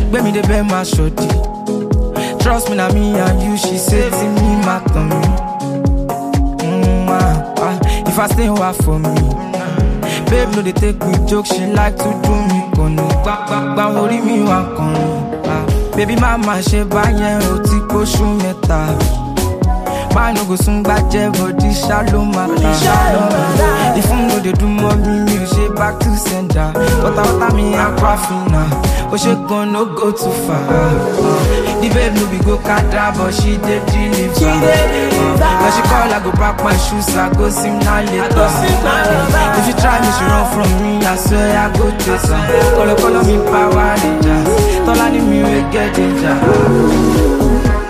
gbé mi débẹ̀ máa ṣòdì. Trust me na me and you, she say ti mi máa tàn mí. Mm, ah, ah, if I stay wa for me. Babe no dey take me joke, she like to do me kànnù. Gbàgbàgbà orí mi wà kànnù. Ah, baby má má ṣe báyẹn o ti kóṣù mẹ́ta. Man no go soon gbàjẹ́ body ṣá ló máa ta. Ìfún no dey do mọ́ mi, mi ò ṣe back to sender. Wọ́tawọ́tá mi aquafina, ó ṣe gan no go too far. Uh, the babe no be go kada but she dey deliver. Uh, when she call I go pack my shoes, I go sim na later. Uh, if you try me, she run from me, I swear I go chase her. Kolo kolo mi power rangers, tọ́lá ni mi wey get danger.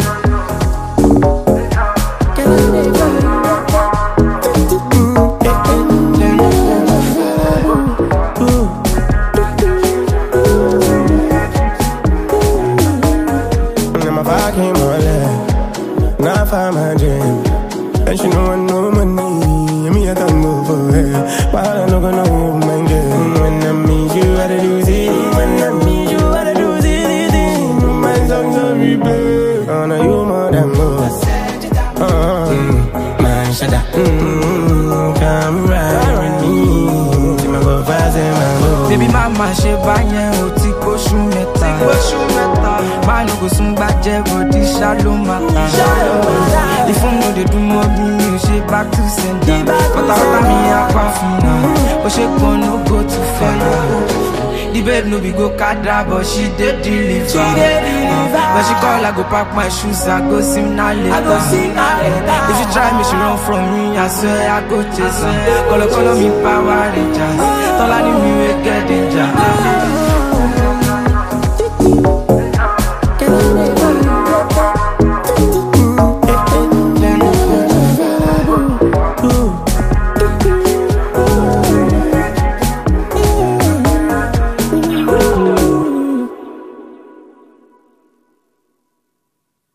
Now my vibe came on left. Now I find my dream. And she know I know money. And me, I don't go for her. But I don't know you, my girl. When I meet you, I do see. When I meet you, I do see. My songs are replay. I know you more than most. Uh, mm, man, shut up. Mm, come ride with me. See my go fast and my go. Baby mama ṣe báyẹn o ti kóṣù mẹ́ta. Máa no go sún gbàjẹ́ bòdì ṣá ló máa ta. Ìfún no dey dùn mọ́ bí mi ò ṣe back to sender. Pátápátá mi apá fún náà. Ó ṣe kan no go too far. The babe no be go kada but she dey deliver. Uh, when she call I go pack my shoes, I go sim na later. Uh, if you try me, she run from me, I swear I go chase her. Kolo kolo mi power rangers, tọ́lá ni mi wey get danger.